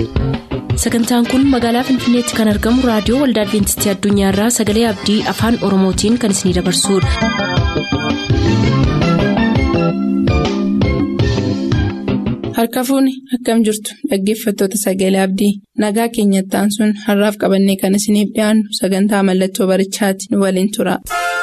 sagantaan kun magaalaa finfinneetti kan argamu raadiyoo waldaa adventistii addunyaarraa sagalee abdii afaan oromootiin kan isinidabarsudha. harka fuuni akkam jirtu dhaggeeffattoota sagalee abdii nagaa keenyattaan sun har'aaf qabannee kan isiniif dhiyaannu sagantaa mallattoo barichaati nu waliin tura.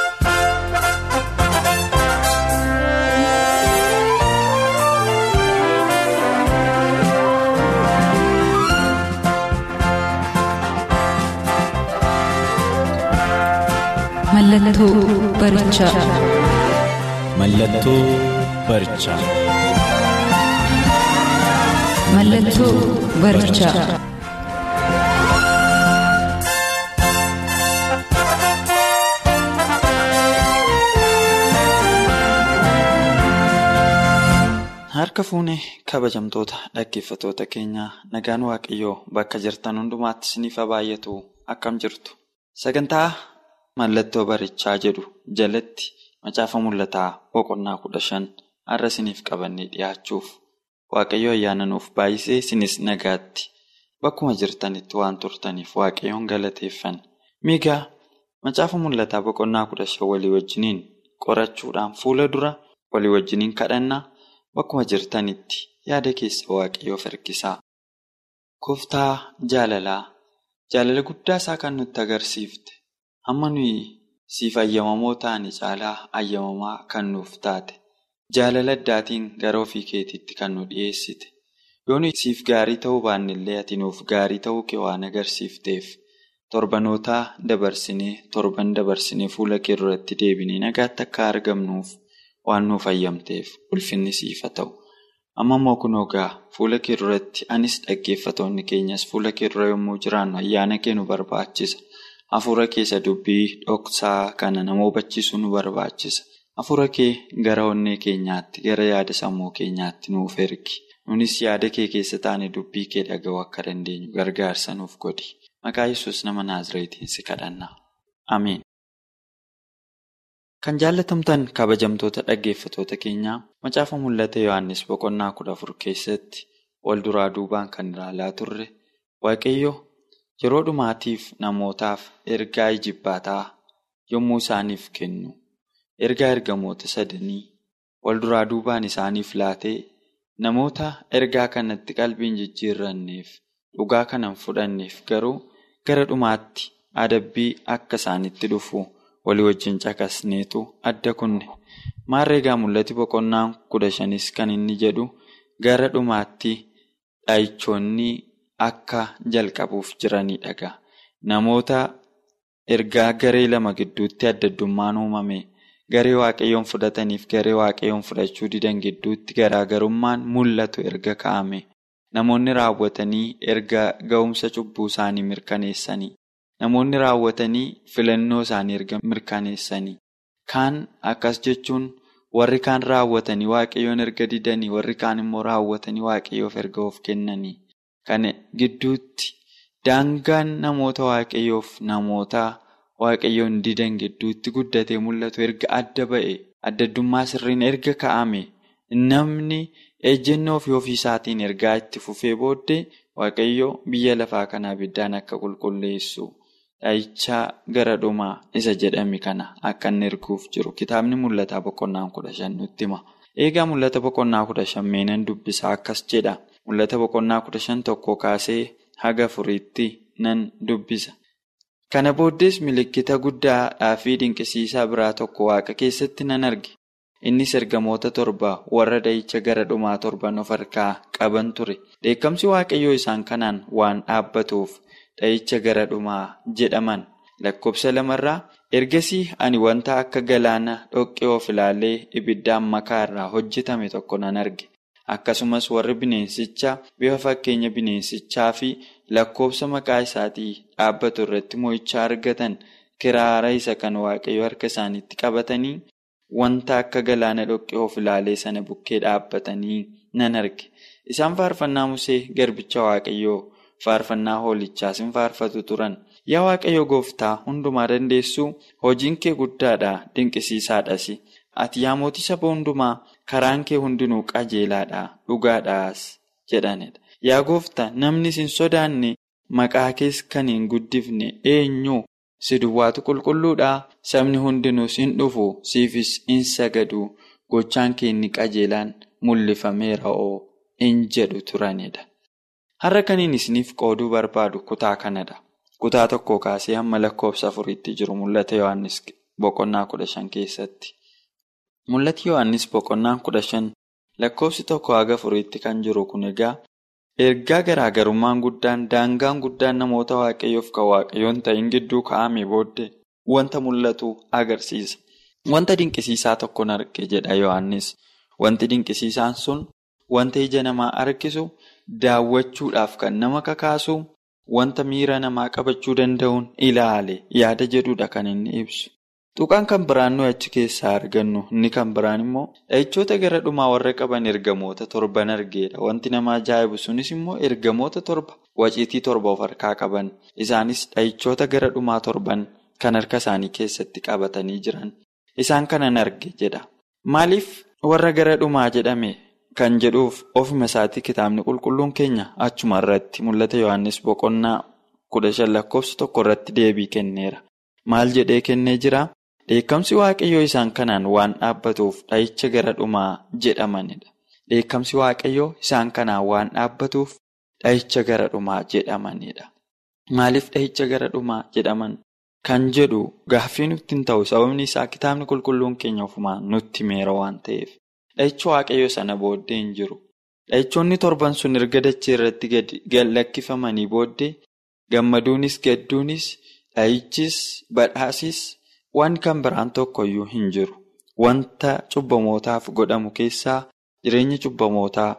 Mallattoo barichaa. Mallattoo barichaa. Mallattoo barichaa. Harka fuunee kabajamtoota dhaggeeffattoota keenyaa nagaan waaqayyoo bakka jirtan hundumaatti isiniif haa baay'atu akkam jirtu. Sagantaa mallattoo barichaa jedhu jalatti macaafa mul'ataa boqonnaa kudha shan har'a isiniif qabannee dhiyaachuuf waaqayyo ayyaana nuuf baay'isee isinis nagaatti bakkuma jirtanitti waan turtaniif waaqayyoon galateeffanna. Miigaa macaafa mul'ataa boqonnaa kudha shan walii wajjiniin qorachuudhaan fuula dura walii wajjiniin kadhannaa bakkuma jirtanitti yaada keessa waaqayyoof harkisaa. Gooftaa jaalalaa jaalala guddaa isaa kan nutti agarsiifte. Amma nuyi siif ayyamamoo taane caalaa ayyamamaa kan nuuf taate jaalala addaatiin gara ofii keetiitti kan nu dhiyeessite yoo nuyi siif gaarii ta'uu baannellee ati nuuf gaarii ta'uu kee waan agarsiifteef torbanootaa dabarsinee torban dabarsinee fuula kee duratti deebinee nagaatti akka argamnuuf waan nuuf ayyamteef ulfinni siif haa ta'u. Amma immoo kunoo gaa fuula kee duratti anis dhaggeeffatoonni keenyas fuula kee dura yommuu jiraannu ayyaana kee nu barbaachisa. Hafuura keessa dubbii dhoksaa kana nama hubachiisu nu barbaachisa. Hafuura kee gara onnee keenyaatti, gara yaada sammuu keenyaatti nuuf ergi. Nunis yaada kee keessa taane dubbii kee dhaga'uu akka dandeenyu gargaarsa nuuf godhi. Maqaa Yesuus nama Naazreetiin si kadhanna. Ameen. Kan jaallatamtan kabajamtoota dhaggeeffatoota keenyaa macaafa mul'ata Yohaannis boqonnaa kudha afur keessatti wal duraa duubaan kan ilaalaa turre Waaqayyo. Yeroo dhumaatiif namootaaf ergaa ijibbaataa yommuu isaaniif kennu ergaa ergamoota sadanii wal duraa duubaan isaaniif laatee namoota ergaa kanatti qalbiin jijjiirranneef dhugaa kanan fudhanneef garuu gara dhumaatti adabbii akka isaanitti dhufu walii wajjin caqasneetu adda kunne maarra egaa mul'ati boqonnaan kudha shanis kan inni jedhu gara dhumaatti dhaayichoonni. Akka jalqabuuf jiranidha. Namoota ergaa garee lama gidduutti adda addummaan uumame garee waaqayyoon fudhataniif garee waaqayyoon fudhachuu didan gidduutti garaagarummaan mul'atu erga kaa'ame. Namoonni raawwatanii erga ga'umsa cubbuu isaanii mirkaneessanii. Namoonni raawwatanii filannoo isaanii erga mirkaneessanii. Kaan akkas jechuun warri kaan raawwatanii waaqayyoon erga didanii warri kaan immoo raawwatanii waaqayyoof erga of kennanii. Kana gidduutti daangaan namoota waaqayyoof namoota waaqayyoon didan gidduutti guddatee mul'atu erga adda ba'e adda addummaa sirriin erga kaa'ame namni ejjennoo fi ofii isaatiin ergaa itti fufee booddee waaqayyo biyya lafaa kanaa ibiddaan akka qulqulleessu dhaayichaa gara dhumaa isa jedhame kana akka inni erguuf jiru kitaabni mul'ataa boqonnaa kudha shan nutti hima. Eegaa mul'ata boqonnaa kudha shan meenan dubbisaa akkas jedha. Mul'ata boqonnaa kudha shan tokko kaasee haga afuriitti nan dubbisa. Kana booddees milikkita guddaadhaa fi dinqisiisaa biraa tokko waaqa keessatti nan arge. Innis ergamoota torba warra dha'icha gara dhumaa torban of harkaa qaban ture. Dheekkamsi waaqayyoo isaan kanaan waan dhaabbatuuf dha'icha gara dhumaa jedhaman. Lakkoofsa lamarraa ergasii ani wanta akka galaana dhoqqee of ilaalee ibiddaan makaa irraa hojjetame tokko nan arge. Akkasumas warri bineensichaa bifa fakkeenya bineensichaa fi lakkoofsa maqaa isaatii dhaabbatu irratti mo'ichaa argatan kiraara isa kan waaqayyo harka isaaniitti qabatanii wanta akka galaana dhoqqee of ilaalee sana bukkee dhaabbatanii nan arge. Isaan faarfannaa Musee garbicha waaqayyoo faarfannaa hoolichaas hin faarfatu turan. Yaa waaqayyo gooftaa hundumaa dandeessuu hojiin kee guddaadha dinqisiisaadhas. Ati yaa mootii saba hundumaa karaan kee hundinuu qajeelaadha dhugaadhaas jedhanidha. Yaa gooftaa namni sin sodaanne maqaa kees kan hin guddifne eenyu si duwwaatu qulqulluudhaa sabni hundinuus hin dhufu siifis hin sagadu gochaan kee inni qajeelaan mul'ifameera oo hin jedhu turanidha. Har'a kaniin isiniif qooduu barbaadu kutaa kanadha. Kutaa tokko kaasee hamma lakkoofsa afuriitti jiru mul'ata Yohaannis boqonnaa kudha shan keessatti. Mul'ati Yohaannis boqonnaa kudha shan lakkoofsi tokko haga afuriitti kan jiru kun egaa ergaa garaagarummaan guddaan daangaan guddaan namoota waaqayyoof kan waaqayyoon ta'in gidduu kaa'ame booddee wanta mul'atu agarsiisa. Wanta dinqisiisaa tokkoon arge jedha Yohaannis. Wanti dinqisiisaan sun wanta ija namaa harkisu daawwachuudhaaf kan nama kakaasu wanta miira namaa qabachuu danda'uun ilaale yaada jedhudha kan inni ibsu. Tuqaan kan biraan nuyi achi keessaa argannu inni kan biraan immoo dha'ichoota gara dhumaa warra qaban ergamoota torban argeedha. Wanti nama ajaa'ibu sunis immoo ergamoota torba waciitii torba of harkaa qaban. Isaanis dha'ichoota gara dhumaa torban kan harka isaanii keessatti qabatanii jiran. Isaan kanan arge jedha. Maaliif warra gara dhumaa jedhame kan jedhuuf ofuma isaatii kitaabni qulqulluun keenya achuma irratti mul'ata Yohaannis boqonnaa kudha shan lakkoofsa tokko irratti deebii kenneera. Maal jedhee kennee jira? Dheekkamsi waaqayyoo isaan kanaan waan dhaabbatuuf dha'icha gara dhumaa jedhamanidha. Dheekkamsi waaqayyoo isaan kanaan waan dhaabbatuuf dha'icha gara dhumaa jedhamanidha. Maaliif dha'icha gara dhumaa jedhaman? Kan jedhu gaaffii nutti hin ta'u sababni isaa kitaabni qulqulluun keenya ofumaan nutti meera waan ta'eef. Dha'ichi waaqayyoo sana booddee hin jiru. Dha'ichoonni torban sun erga dachee irratti gad lakkifamanii booddee gammaduunis gadduunis dha'ichis badhaasis waan kan biraan tokkoyyuu hin jiru. Wanta cubbamootaaf godhamu keessaa jireenya cubbamootaa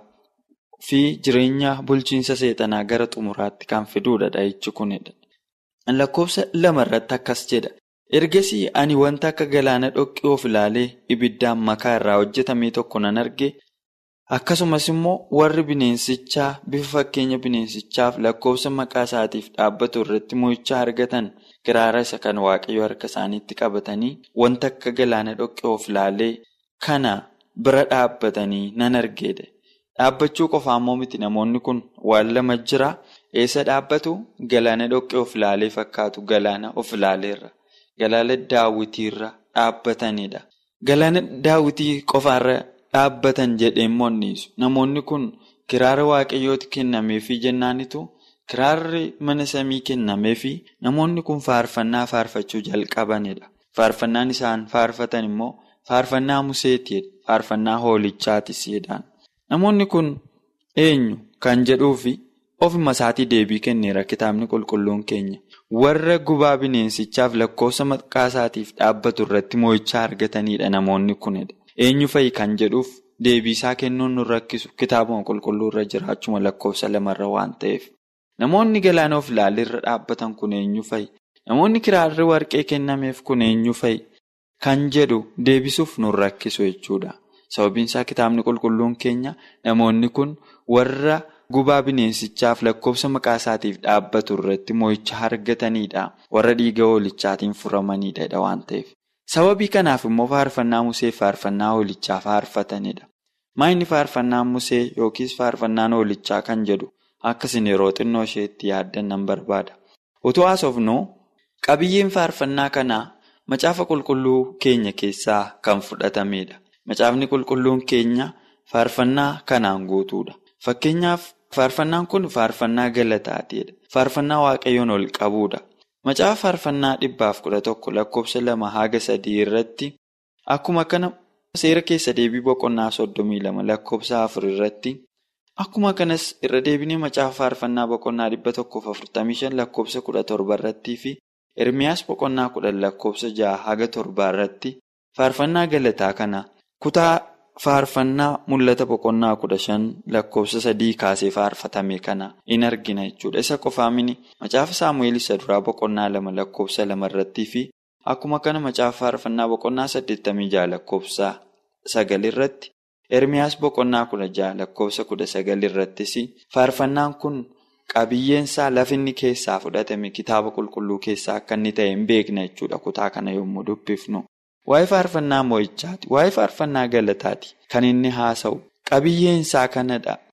fi jireenya bulchiinsa seexanaa gara xumuraatti kan fiduudha dha'ichi kunidha. Lakkoofsa lama irratti akkas jedha. Ergasii ani wanta akka galaana dhoqqee of ilaalee ibiddaan makaa irraa hojjetame tokko nan arge. Akkasumas immoo warri bineensichaa bifa fakkeenya bineensichaaf lakkoofsa maqaa isaatiif dhaabbatu irratti mo'ichaa argatan kiraara isa kan waaqayyo harka isaaniitti qabatanii wanta akka galaana dhoqqee of ilaalee kana bira dhaabbatanii nan argeedha. Dhaabbachuu qofaa immoo miti namoonni kun waan lama jira. Eessa dhaabbatu galaana dhoqqee of ilaalee fakkaatu galaana of ilaaleerra. Galaana daawwitiirra dhaabbatanidha. Galaana daawwitii qofaarra dhaabbatan jedhee moonnisu. Namoonni kun kiraara waaqayyooti kennameefii jennaanitu kiraarri mana samii kennameefi namoonni kun faarfannaa faarfachuu jalqabanidha. Faarfannaan isaan faarfatan immoo faarfannaa museetiidha. Faarfannaa hoolichaatis jedhaan. Namoonni kun eenyu kan jedhuufi ofuma isaatii deebii kenneera kitaabni qulqulluun keenya. Warra gubaa bineensichaaf lakkoofsa maqaa isaatiif dhaabbatu irratti mo'ichaa argatanidha namoonni kunidha. Eenyu fa'i kan jedhuuf deebiisaa kennuun nu rakkisu kitaabuma qulqulluu irra jiraachuma lakkoofsa lamarra waan ta'eef. Namoonni galaana of ilaalirra dhaabbatan kun eenyu fa'i? Namoonni kiraarri warqee kennameef kun eenyu fa'i? Kan jedhu deebisuuf nu rakkisu jechuudha. Sababiin isaa kitaabni qulqulluun keenya namoonni kun warra gubaa bineensichaaf lakkoofsa maqaa isaatiif dhaabbatu irratti mo'icha argatanidha. Warra dhiiga hoolichaatiin furamanidha waan ta'eef. Sababii kanaaf immoo faarfannaa musee faarfannaa hoolichaa faarfatanidha. Maayinni faarfannaan musee yookiis faarfannaan hoolichaa kan jedhu akkasin yeroo xinnoo isheetti yaaddan nan barbaada. Utuu haasofnu qabiyyeen faarfannaa kanaa macaafa qulqulluu keenya keessaa kan fudhatamedha. Macaafni qulqulluun keenya faarfannaa kanaan guutuudha. Fakkeenyaaf faarfannaan kun faarfannaa galataatiidha. Faarfannaa waaqayyoon ol qabuudha. Macaafa faarfannaa dhibbaaf kudha tokko lakkoofsa lama haga sadii irratti akkuma kana seera keessa deebii boqonnaa soddomii lama lakkoofsa afur irratti akkuma kanas irra deebinee macaafa faarfannaa boqonnaa dhibba tokkoof afurtamii shan lakkoofsa kudha torba irrattii fi Ermiyaas boqonnaa kudhan lakkoofsa jaha haga torbaa irratti faarfannaa galataa kana kutaa faarfannaa mul'ata boqonnaa kudha shan lakkoofsa sadii kaasee faarfatame kana in argina jechuudha. Isa qofaa mini macaafa saamu'eel isa duraa boqonnaa lama lakkoofsa lama irrattii fi akkuma kana macaafa faarfannaa boqonnaa saddeettamii jaha lakkoofsa sagal irratti Ermiyaas boqonnaa kudha jaha lakkoofsa kudha sagal irrattis faarfannaan kun qabiyyeensaa lafinni keessaa fudhatame kitaaba qulqulluu keessaa akka inni ta'e hin beekna jechuudha kutaa kana yommuu dubbifnu. Waa'ee faarfannaa mo'ichaati. Waa'ee faarfannaa galataati. Kan inni haasa'u qabiyyeensaa kanadha.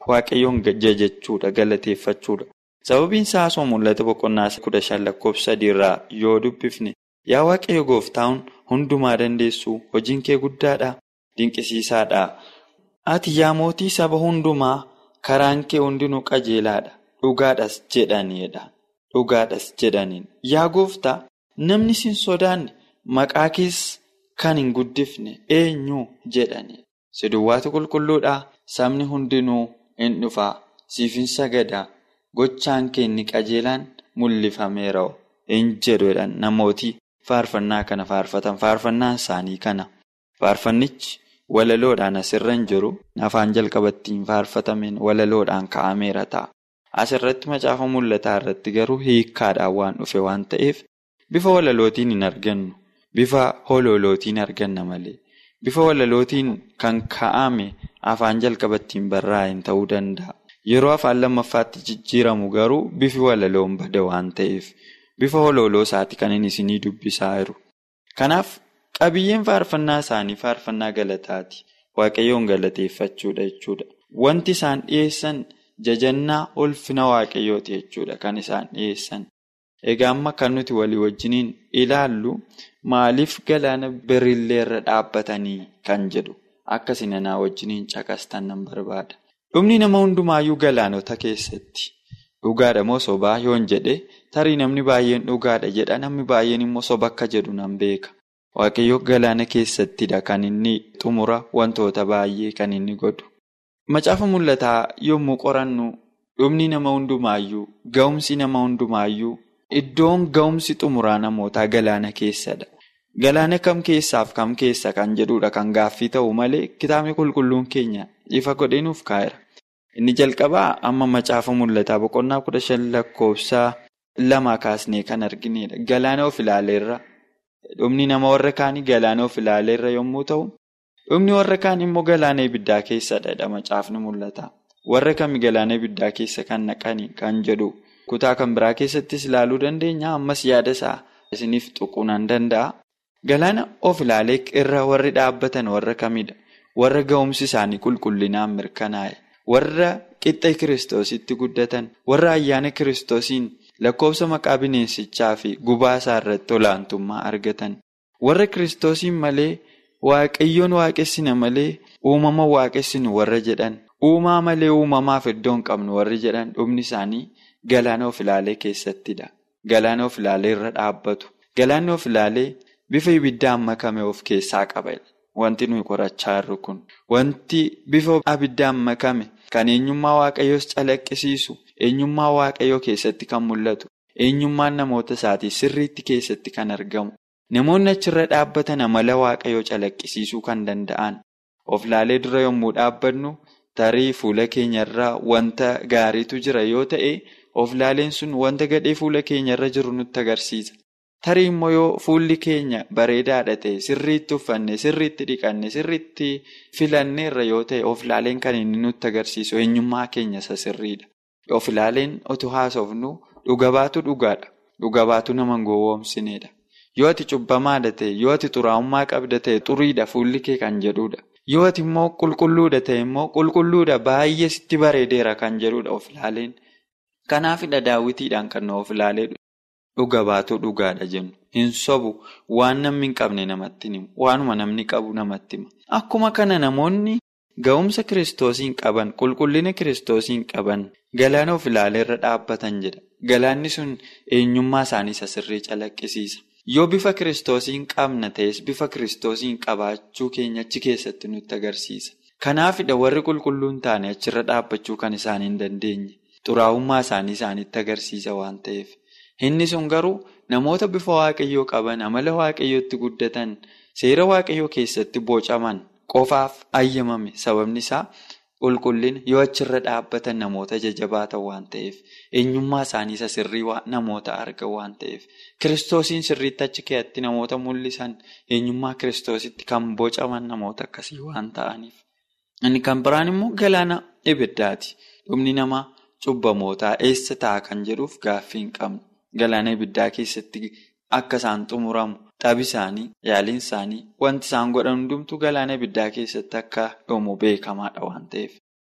waaqayyoon jajachuudha galateeffachuudha. Sababiin isaa osoo mul'ata boqonnaa kudha shan lakkoofsa sadiirraa yoo dubbifne yaa waaqayyo gooftaan hundumaa dandeessu hojiin kee guddaadha dinqisiisaadha. Ati yaa mootii saba hundumaa karaan kee hundinuu qajeelaadha dhugaadhas jedhaniidha dhugaadhas jedhaniin yaa gooftaa namni sin sodaanne maqaa kees kan hin guddifne eenyu jedhaniidha. Si duwwaatu qulqulluudhaa sabni hundinuu hin dhufaa siifin sagadaa. Gochaan kee inni qajeelaan mul'ifameera hin jedhuudhaan namooti faarfannaa kana faarfatan faarfannaan isaanii kana faarfannichi walaloodhaan asirra hin jiru afaan jalqabattiin faarfatameen walaloodhaan ka'ameera ta'a. Asirratti macaafa mul'ataa irratti garuu hiikkaadhaan waan dhufe waan ta'eef bifa walalootiin hin argannu bifa hololootiin arganna malee bifa walalootiin kan ka'ame afaan jalqabattiin barraa'een ta'uu danda'a. Yeroo afaan lammaffaatti jijjiiramu garuu bifi walaloon bada waan ta'eef bifa hololoo isaati kan inni isinii dubbisaa jiru. Kanaaf qabiyyeen faarfannaa isaanii faarfannaa galataati. Waaqayyoon galateeffachuudha jechuudha. Wanti isaan dhiyeessan jajannaa ulfina waaqayyooti jechuudha kan isaan dhiyeessan. Egaa amma kan nuti walii wajjiniin ilaallu maaliif galaana birilleerra dhaabbatanii kan jedhu akkasii anaa wajjiniin caqastan nan barbaada. Dhumni nama hundumaayyuu galaanota keessatti dhugaadha moo sobaa yoon jedhe tarii namni baay'een dhugaadha jedha namni baay'een immoo soba akka jedhu nan beeka. Waaqayyo galaana keessattidha kan inni xumura wantoota baay'ee kan inni godhu. Macaafa mul'ataa yommuu qorannu dhumni nama hundumaayyuu ga'umsi nama hundumaayyuu iddoon ga'umsi xumuraa namootaa galaana keessadha. Galaana kam keessaaf kam keessa kan jedhudha kan gaaffii ta'u malee kitaabni qulqulluun keenya ifa godhee nuuf kaa'eera. Inni jalqabaa amma macaafa mul'ataa boqonnaa kudha shan lakkoofsaa lama kaasnee kan arginedha. Galaana of ilaaleerra dhumni nama warra kaanii galaana of ilaaleerra yommuu ta'u, dhumni warra kaan immoo galaana ibiddaa keessadha macaafni mul'ata. Warra kami galaana ibiddaa keessa kan naqanii kan jedhu kutaa kan biraa keessattis ilaaluu dandeenya. Ammas yaada isaa isiniif tuquu nan danda'a. Galaana of ilaalee irra warri dhaabbatan warra kamidha? Warra ga'umsi isaanii qulqullinaan mirkanaa'e. Warra qixxa kiristoositti guddatan. Warra ayyaana kiristoosiin lakkoofsa maqaa bineensichaa fi gubaa isaa irratti olaantummaa argatan. Warra kiristoosiin malee waaqayyoon waaqessina malee uumama waaqessinu warra jedhan. Uumaa malee uumamaaf iddoo hin qabnu warri jedhan dhumni isaanii galaana of ilaalee keessattidha. Galaana of ilaalee irra dhaabbatu. Galaanni of ilaalee bifa ibiddaan makame of keessaa qaba. Wanti nuyi qorachaa jirru kun. Wanti bifa abiddaan makame kan eenyummaa waaqayyoos calaqqisiisu, eenyummaa waaqayyoo keessatti kan mul'atu, eenyummaan namoota isaatii sirriitti keessatti kan argamu. Namoonni achirra dhaabbatan amala waaqayyoo calaqqisiisuu kan danda'an. Of ilaalee dura yommuu dhaabbannu tarii fuula keenyarraa wanta gaariitu jira yoo ta'e, of ilaaleen sun wanta gadhee fuula keenyarra jiru nutti agarsiisa. Tarii immoo yoo fuulli keenya bareedaadha ta'e sirriitti uffanne sirriitti dhiqanne sirriitti filanneerra yoo ta'e of ilaaleen kan inni nutti agarsiisu eenyummaa keenya isa sirriidha. Of ilaaleen otoo haasofnu dhuga baatu dhugaadha. Dhuga baatu nama hin gowwoomsineedha. Yoo ati cubbamaadha ta'e yoo ati xuraa'ummaa qabda ta'e xuriidha fuulli kee kan jedhudha. Yoo ati immoo qulqulluudha ta'e immoo qulqulluudha baay'ee sitti bareedeera kan jedhudha of ilaaleen. Kanaafidha daawwitiidhaan kan of ilaalee dhuga baatu dhugaadha jennu. Hin sobu waan namni hin qabne namatti himu. Waanuma namni qabu namatti hima. Akkuma kana namoonni ga'umsa kiristoosiin qaban, qulqullina kiristoosiin qaban, galaana of ilaaleerra dhaabbatan jedha. Galaanni sun eenyummaa isaanii isa sirrii calaqqisiisa. Yoo bifa kiristoosiin qabna ta'es bifa kiristoosiin qabaachuu keenya achi keessatti nutti agarsiisa. Kanaafidha warri qulqulluun taane achirra dhaabbachuu kan isaan hin dandeenye. Xuraa'ummaa isaanii isaanitti agarsiisa waan ta'eef. Inni sun garuu namoota bifa waaqayyoo qaban, amala waaqayyootti guddatan, seera waaqayyoo keessatti bocaman qofaaf ayyamame. Sababni isaa qulqullina yoo achirra dhaabbatan namoota jajjabaatan waan ta'eef, eenyummaa isaanii isa sirrii namoota argan waan ta'eef, kiristoosiin sirriitti achi keessatti namoota mul'isan eenyummaa kiristoositti kan bocaman namoota akkasii waan ta'aniif. Inni kan biraan immoo galaana ibiddaati. Dhumni namaa cubbamootaa eessa ta'a kan jedhuuf gaaffii hin qabnu. Galaana ibiddaa keessatti akka isaan xumuramu xabi isaanii yaaliin isaanii wanti isaan godhan hundumtuu galaana ibiddaa keessatti akka dhumu beekamaadha waan ta'eef.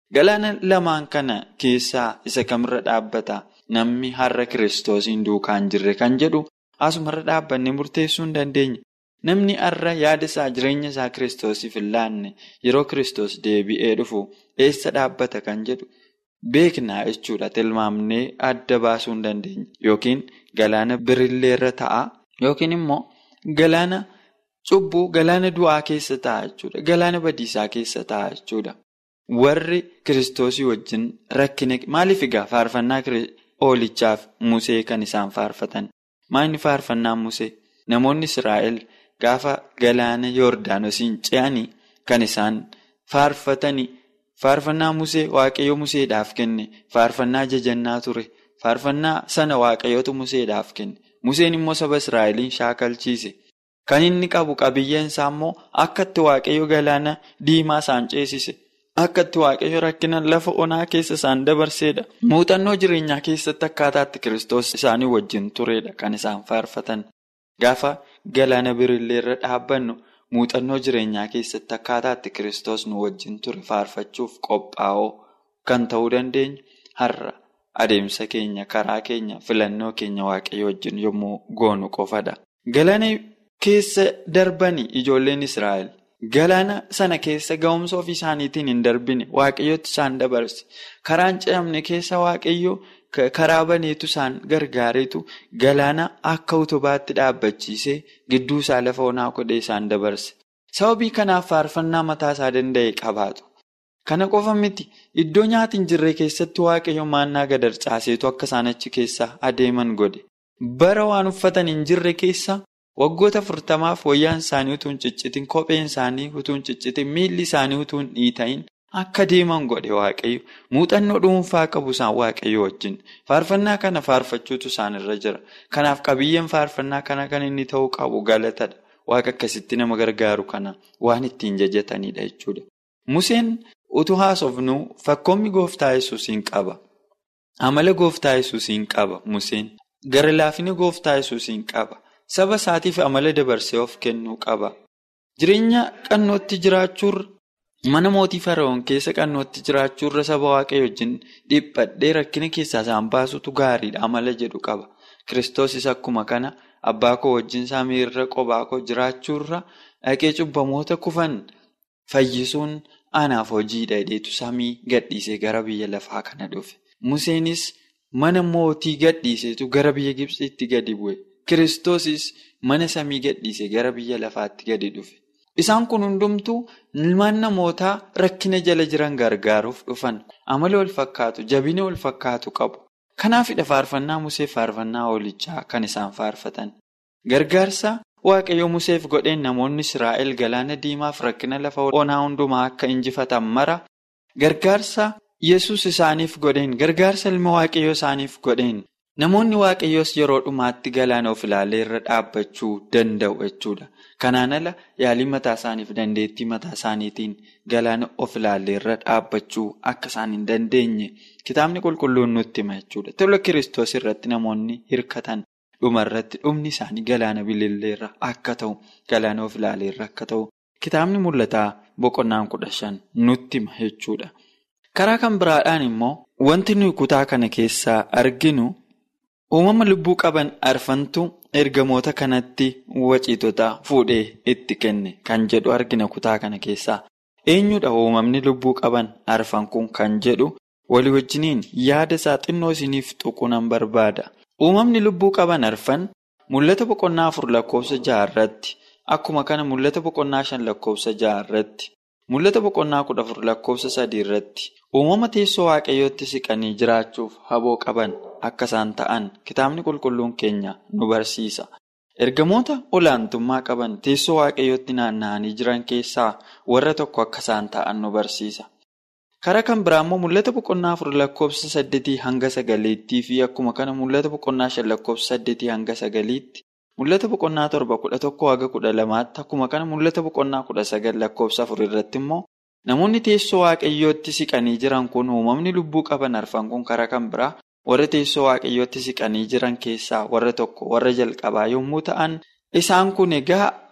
Galaana lamaan kana keessaa isa kamirra dhaabbata namni har'a kiristoosiin duukaan jirre kan jedhu asumarra dhaabbanne murteessuu hin dandeenya. Namni har'a yaada isaa jireenya isaa kiristoosiif hin laanne yeroo kiristoos deebi'ee dhufu eessa dhaabbata kan jedhu beeknaa jechuudha. Tilmaamnee adda baasuu hin dandeenya. Yookiin galaana birilleerra ta'a yookiin immoo galaana cubbuu galaana du'aa keessa ta'a jechuudha. Galaana badiisaa keessa ta'a jechuudha. Warri kiristoosii wajjin rakkina maaliif egaa faarfannaa oolichaaf musee kan isaan faarfatan? Maalni faarfannaa musee? Namoonni Israa'el gaafa galaana Yoordaanosiin ce'anii kan isaan faarfatanii faarfannaa musee waaqayyo museedhaaf kenne faarfannaa jajannaa ture faarfannaa sana waaqayyotu museedhaaf kenne museen immoo saba Israa'eliin shaakalchiise kan inni qabu qabiyyeen isaa immoo akkatti waaqayyo galaana diimaa isaan ceesise akkatti waaqayyo rakkina lafa onaa keessa isaan dabarseedha muuxannoo jireenyaa keessatti akkaataatti kiristoos isaanii wajjin turedha kan isaan faarfatan gaafa. Galaana birilleerra dhaabbannu muuxannoo jireenyaa keessatti akkaataatti kiristoos nu wajjin ture faarfachuuf qophaa'oo kan ta'uu dandeenyu har'a adeemsa keenya karaa keenya filannoo keenya waaqayyo wajjin yommuu goonu qofadha. Galaana keessa darbanii ijoolleen Israa'el galaana sana keessa ga'umsa ofii isaaniitiin hin darbine waaqayyootti isaan dabarse karaan ce'amne keessa waaqayyo. Karaa baneetu isaan gargaareetu galaana akka utubaatti dhaabbachiisee gidduu isaa lafa onaa godhee isaan dabarse. Sababii kanaaf faarfannaa mataa isaa danda'e qabaatu. Kana qofa miti iddoo nyaati hin jirre keessatti waaqayyo maannaa gadarcaaseetu akka isaan achi keessa adeeman godhe. Bara waan uffatan hin jirre keessa waggoota afurtamaaf wayyaan isaanii utuu hin ciccitin kopheen isaanii utuu hin ciccitin miilli isaanii utuu hin dhiitayin. Akka deeman godhe waaqayyo muuxannoo dhuunfaa qabu isaan waaqayyo wajjin faarfannaa kana faarfachuutu isaan irra jira. Kanaaf qabiyyeen faarfannaa kana kan inni ta'uu qabu galatadha. Waaqa akkasitti nama gargaaru kana waan ittiin jajatanidha jechuudha. Museen utuu haasofnuu fakkoommi gooftaa yesuusiin qaba. Amala gooftaa yesuusiin qaba Museen. Gara laafina gooftaa yesuusiin qaba. Saba isaatiif amala dabarsee of kennuu qaba. Jireenya qannootti jiraachuurra. Mana mootii Fara'oon keessa qannootti jiraachuurra saba waaqayyo wajjin dhiphadhee rakkina keessaa isaan baasutu gaariidha amala jedhu qaba. Kiristoosis akkuma kana abbaa koo wajjin samii irra qophaa koo jiraachuurra dhaqee cubbamoota kufan fayyisuun anaaf hojiidha jedheetu samii gadhiisee gara biyya lafaa kana dhufe. Museenis mana mootii gadhiiseetu gara biyya Gibxiitti gadi bu'e. Kiristoosis mana samii gadhiisee gara biyya lafaatti gadi dhufe. Isaan kun hundumtuu ilmaan namootaa rakkina jala jiran gargaaruuf dhufan amala wal fakkaatu jabina wal fakkaatu qabu. Kanaafidha faarfannaa Musee faarfannaa oolichaa kan isaan faarfatan. Gargaarsa Waaqayyo Museef godheen namoonni Israa'el galaana diimaaf rakkina lafa onaa hundumaa akka injifatan mara gargaarsa Yesus isaaniif godheen gargaarsa ilma Waaqayyoo isaaniif godheen namoonni Waaqayyoos yeroo dhumaatti galaana of ilaalee irra dhaabbachuu danda'u jechuudha. Kanaan ala yaalii mataa isaaniif dandeettii mataa isaaniitiin galaana of ilaalee irra dhaabbachuu akka isaan hin dandeenye kitaabni qulqulluun nutti hima jechuudha. Tola kiristoos irratti namoonni hirkatan dhumarratti dhumni isaanii galaana bililleerra akka ta'u galaana of ilaaleerra akka ta'u kitaabni mul'ataa boqonnaan kudha shan nutti hima jechuudha. Karaa kan biraadhaan immoo wanti nuyi kutaa kana keessaa arginu uumama lubbuu qaban arfantu. ergamoota kanatti waciitota fuudhee itti kenne kan jedhu argina kutaa kana keessaa eenyudha uumamni lubbuu qaban arfan kun kan jedhu walii wajjiniin yaada isaa xinnoo isiniif tuqunan barbaada uumamni lubbuu qaban arfan mul'ata boqonnaa afur lakkoofsa jaha irratti akkuma kana mul'ata boqonnaa shan lakkoofsa jaha irratti mul'ata boqonnaa kudha afur lakkoofsa sadii irratti uumama teessoo waaqayyootti siqanii jiraachuuf haboo qaban. Akka isaan ta'an kitaabni qulqulluun keenya nu barsiisa. Ergamoota olaantummaa qaban teessoo waaqayyootti naanna'anii jiran keessaa warra tokko akka isaan ta'an nu barsiisa. Karaa kan biraa immoo mul'ata boqonnaa afur lakkoofsa saddeetii hanga sagaliittii fi akkuma kana mul'ata boqonnaa shan lakkoofsa saddeetii hanga sagaliitti mul'ata boqonnaa torba kudha tokko haga kudha lamaatti akkuma kana mul'ata boqonnaa kudha sagal lakkoofsa afur irratti immoo namoonni teessoo waaqayyootti siqanii jiran kun uumamni lubbuu qaban arfan kun karaa kan biraa. warra teessoo waaqayyootti siqanii jiran keessaa warra tokko warra jalqabaa yommuu ta'an isaan kun egaa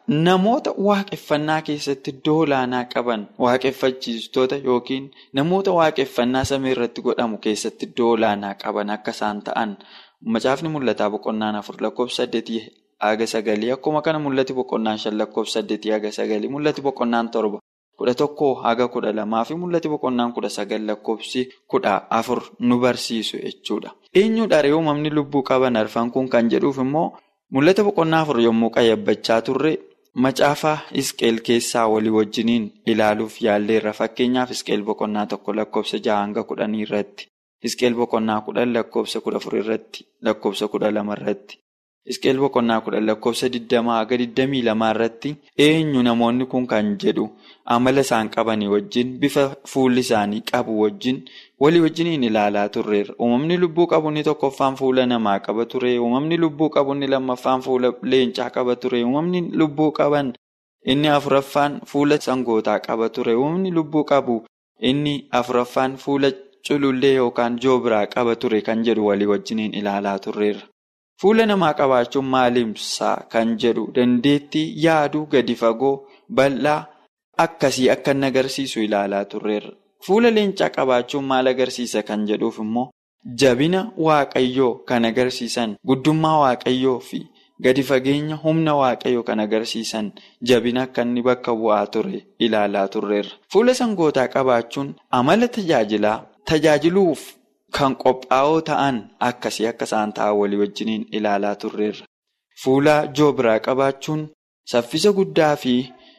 namoota waaqeffannaa keessatti iddoo olaanaa qaban waaqeffachiistota yookiin namoota waaqeffannaa samii irratti godhamu keessatti iddoo olaanaa qaban akka isaan ta'an macaafni mul'ataa boqonnaan afur lakkoofsa saddeetii haga sagalii akkuma kana mul'ati boqonnaan shan lakkoofsa saddeetii haga sagalii mul'ati boqonnaan torba kudha tokkoo haga kudha lamaa fi mul'ati boqonnaan kudha sagal lakkoofsi kudha afur nu barsiisu jechuudha. Eenyudha ree uumamni lubbuu qaban arfan kun kan jedhuuf immoo mul'ata boqonnaa afur yommuu qayyabbachaa turre. Macaafa Isqeel keessaa walii wajjiniin ilaaluuf yaalleerra fakkeenyaaf Isqeel boqonnaa tokko lakkoofsa jaha hanga kudhanii irratti Isqeel boqonnaa kudhan lakkoofsa kudha afur irratti lakkoofsa kudha lama irratti Isqeel boqonnaa kudhan lakkoofsa digdamaa haga digdamii lamaa irratti eenyu namoonni kun kan jedhu amala isaan qabanii wajjin bifa fuulli isaanii qabu wajjin walii wajjiniin ilaalaa turreerra. Uumamni lubbuu qabu inni tokkoffaan fuula namaa qaba ture. Uumamni lubbuu qabu inni lammaffaan fuula leencaa qaba ture. Uumamni lubbuu qaban inni afuraffaan fuula sangootaa qaba ture. Uumamni lubbuu qabu inni afuraffaan fuula culullee yookaan joobiraa qaba ture kan jedhu walii wajjiniin ilaalaa turreerra. Fuula namaa qabaachuun maalimsaa kan jedhu dandeettii yaaduu gadi fagoo bal'aa akkasii akka inni agarsiisu ilaalaa turreerra. Fuula leencaa qabaachuun maal agarsiisa kan jedhuuf immoo jabina waaqayyoo kan agarsiisan guddummaa waaqayyoo fi gadi fageenya humna waaqayyoo kan agarsiisan jabina akka inni bakka bu'aa ture ilaalaa turreerra. Fuula sangootaa qabaachuun amala tajaajilaa tajaajiluuf kan qophaa'oo ta'an akkasii akka isaan ta'an walii wajjiniin ilaalaa turreerra. Fuula joobiraa qabaachuun saffisa guddaa fi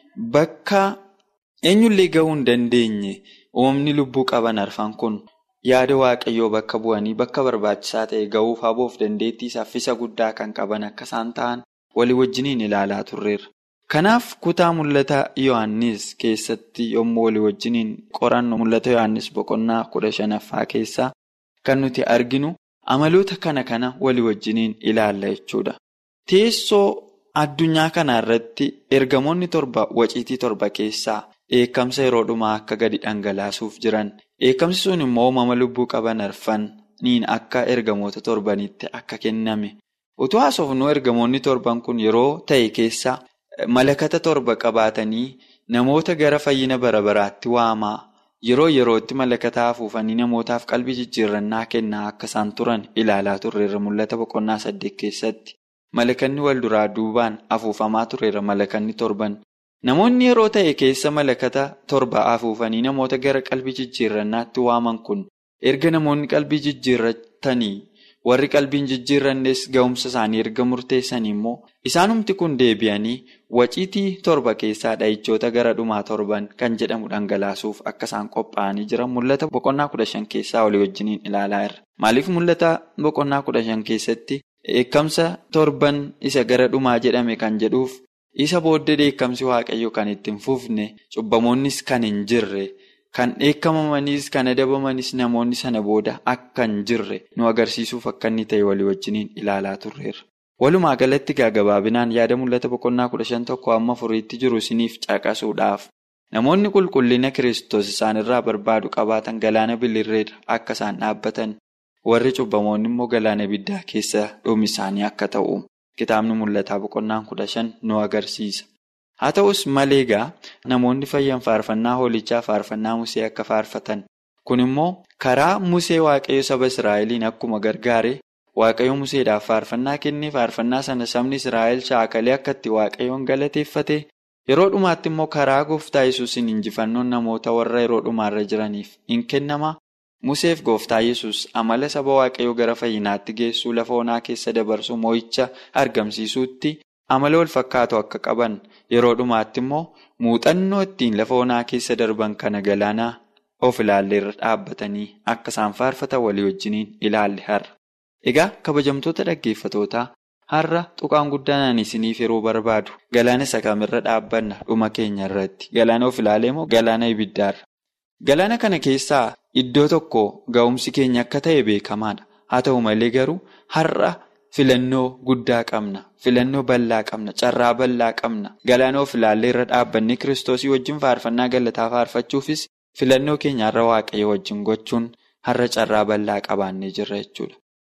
bakka eenyullee gahuu hin dandeenye. Uumamni lubbuu qaban arfan kun yaada waaqayyoo bakka bu'anii bakka barbaachisaa ta'e gahuuf haboof dandeettii saffisa guddaa kan qaban akka isaan ta'an walii wajjiniin ilaalaa turreerra. Kanaaf kutaa mul'ata Yohaannis keessatti yommuu walii wajjiniin qorannu mul'ata Yohaannis boqonnaa kudha shanaffaa keessaa kan nuti arginu amaloota kana kana walii wajjiniin ilaalla jechuudha. Teessoo addunyaa kana irratti ergamoonni torba waciitii torba keessaa. Eekamsa yeroo dhumaa akka gadi dhangalaasuuf jiran eekamsi sun immoo uumama lubbuu qaban arfaniin akka ergamoota torbanitti akka kenname utuu haasofnu ergamoonni torban kun yeroo ta'e keessa malakata torba qabaatanii namoota gara fayyina bara baraatti waamaa yeroo yerootti malakata afuufanii namootaaf qalbii jijjiirrannaa kennaa akka isaan turan ilaalaa turreerra mul'ata boqonnaa saddeet keessatti malakanni wal duraa duubaan afuufamaa tureera malakanni torban. Namoonni yeroo ta'e keessa malakata torba afuufanii namoota gara qalbii jijjiirrannaatti waaman kun erga namoonni qalbii jijjiirratanii warri qalbiin jijjiirrannes ga'umsa isaanii erga murteessanii immoo isaanumti kun deebi'anii waciitii torba keessaa dha'ichoota gara dhumaa torban kan jedhamu dhangalaasuuf akka isaan qophaa'anii jiran mul'ata boqonnaa kudha shan keessaa walii wajjiniin ilaalaa jirra. Maaliif mul'ata boqonnaa kudha shan keessatti eekamsa torban isa gara dhumaa jedhame kan jedhuuf. Isa booddee dheekkamsi waaqayyoo kan itti hin fufne cubbamoonnis kan hin jirre kan dheekkamamanis kan adabamanis namoonni sana booda akka hin jirre nu agarsiisuuf akka inni ta'e walii wajjiniin ilaalaa turreerra. Walumaa galatti gabaabinaan yaada mul'ata boqonnaa kudha shan tokko amma furiitti jiru isiniif caqasuudhaaf namoonni qulqullina kiristoos isaanirraa barbaadu qabaatan galaana bilirreedha akka isaan dhaabbatan warri cubbamoonni immoo galaana ibiddaa keessa dhumi isaanii akka ta'u. Kitaabni mul'ataa boqonnaan kudha shan nu agarsiisa. Haa ta'us malee egaa namoonni fayyan faarfannaa hoolichaa faarfannaa Musee akka faarfatan. Kun immoo karaa Musee Waaqayyo saba Israa'eliin akkuma gargaare Waaqayyo Museedhaaf faarfannaa kennee faarfannaa sana sabni Israa'el shaakalee akka itti Waaqayyoon galateeffate yeroo dhumaatti immoo karaa gooftaa yesuusin injifannoon namoota warra yeroo dhumaarra jiraniif in kennama. Museef gooftaa yesus amala saba waaqayyoo gara fayyinaatti geessuu lafa onaa keessa dabarsuu moo'icha argamsiisuutti amala wal fakkaatu akka qaban yeroo dhumaatti immoo muuxannoo ittiin lafa onaa keessa darban kana galaanaa of ilaalleerra dhaabbatanii akka isaan faarfatan walii wajjiniin ilaalle har'a. Egaa kabajamtoota dhaggeeffatootaa har'a tuqaan guddaan isiniif yeroo barbaadu galaana isa kamirra dhaabbanna dhuma keenya irratti galaana of ilaalee moo galaana ibiddaarra. Galaana kana keessaa iddoo tokko ga'umsi keenya akka ta'e beekamaadha. Haa ta'u malee garuu har'a filannoo guddaa qabna. Filannoo bal'aa qabna. Carraa bal'aa qabna. Galaana of ilaallee irra dhaabbannee kiristoosii wajjin faarfannaa galataa faarfachuufis filannoo keenya har'a waaqayyo wajjin gochuun har'a carraa bal'aa qabaannee jirra jechuudha.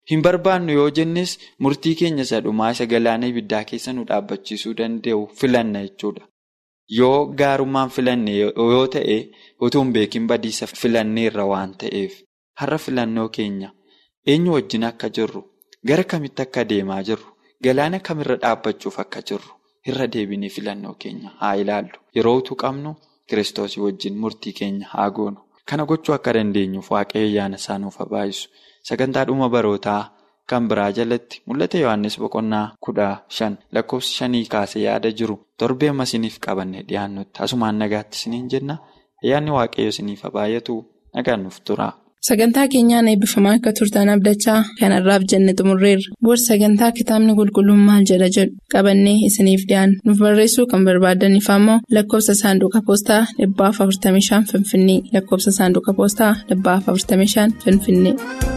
Hin barbaannu yoo jennes murtii keenya isa dhumaa isa galaana ibiddaa keessa nu dhaabbachiisuu danda'u filanna jechuudha. Yoo gaarummaan filanne yoo ta'e utuu hin beekin badiisa filanneerra waan ta'eef har'a filannoo keenya eenyu wajjin akka jirru gara kamitti akka deemaa jirru galaana kamirra dhaabbachuuf akka jirru irra deebinee filannoo keenya haa ilaallu. Yeroo utuu qabnu kiristoosii wajjin murtii keenya haa goonu. Kana gochuu akka dandeenyuuf waaqayyo ayyaana isaa nuuf haa baay'isu. Sagantaa dhuma barootaa kan biraa jalatti mul'ata Yohaannis boqonnaa kudha shan lakkoofsa shanii kaasee yaada jiru torbee amma isiniif qabanne dhiyaannutti asumaan nagaatti isiniin jenna ayyaanni waaqayyo isiniif haa baay'atu nagaan nuuf tura. Sagantaa keenyaan eebbifamaa akka turtan abdachaa kanarraaf jenne xumurreerra. Booda sagantaa kitaabni qulqulluun maal jedha jedhu qabannee isiniif dhiyaanna. Nuuf barreessuu kan barbaadaniif ammoo lakkoofsa saanduqa poostaa dhibbaaf 45 Finfinnee lakkoofsa saanduqa poostaa dhibbaaf 45 Finfinnee.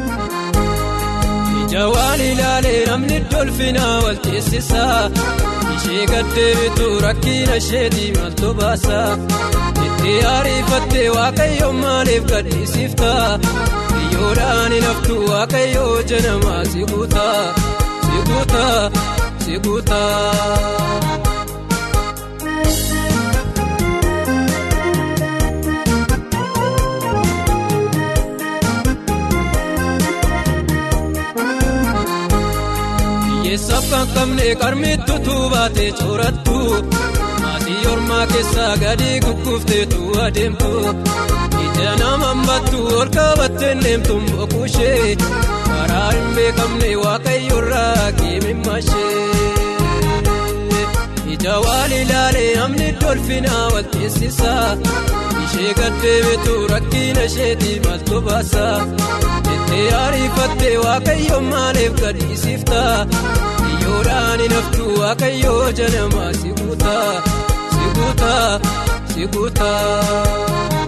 Ija waan ilaalee namni dolfinaa wal teessisaa ishee gaddeebitu rakkina isheetii maaltu baasaa. Itti ariifattee waaqayyoon maaliif gaddisiiftaa? Biyyoodhaan hinaftu waaqayyoo janamaa si guutaa, si guutaa, si guutaa. Hiyyeessaaf kan qabne qarmittu tuubaatee coorattu. Maatii ormaa keessaa gadi gugguufteetu adeemtu ija nama hammattu ol qabattee deemtu boquushee karaa hin beekamne waaqayyoorraa keemimmaashee ija waan ilaalee namni dolfinaa wal teessisaa ishee gaddeebitu rakkina isheetii maaltu baasaa jettee ariifattee waaqayyoon maaliif gaddisiiftaa. Biyyoodhaan hinaftu waaqayyoo janamaa si guutaa, si guutaa, si guutaa.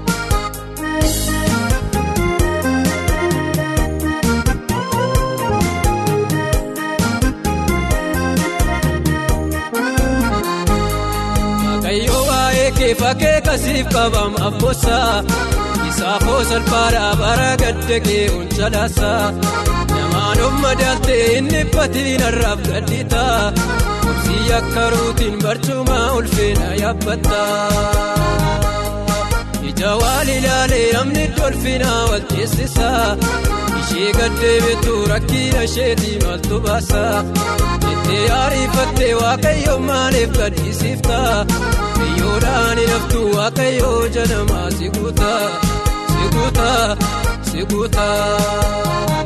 Waaqayyoo waa'ee kee fakkee kasiif qabam abboosaa isaafoo salphaadhaa bara gadda kee ol Namaan of madaaltee inni batiin har'aaf gadditaa Obsii akka ruutiin barcuma ulfeena yaabbataa Ija waan ilaalee namni dolfinaa wal teessisaa Ishee gaddeebitu rakkina isheetii maaltu baasaa Jettee ariifattee waaqayyo maaliif gaddisiiftaa Biyyoodhaan hinaftu waaqayyo janamaa si guutaa, si guutaa, si guutaa.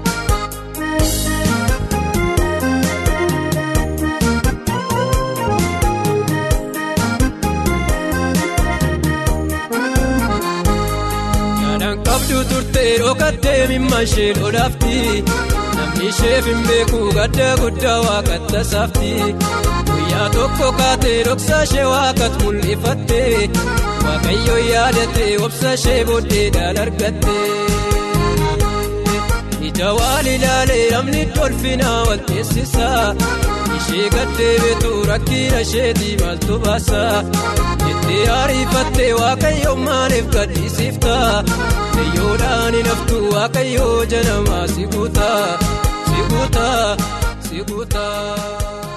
qabdu turtee dhokattee mimma ishee dhodhaafti namni isheef hin beeku gadda guddaa waaqatta saafti guyyaa tokko kaatee dhoksa ishee waaqat mul'ifatte waaqayyo yaadate obsa ishee booddeedhaan argatte ija waan ilaalee namni dolfinaa wal teessisaa ishee gaddeebitu rakkina isheetii maaltu baasaa jettee ariifattee waaqayyo maaliif gaddisiiftaa biyyoodhaan hinaftu waaqayyo janamaa si guutaa si guutaa si guutaa.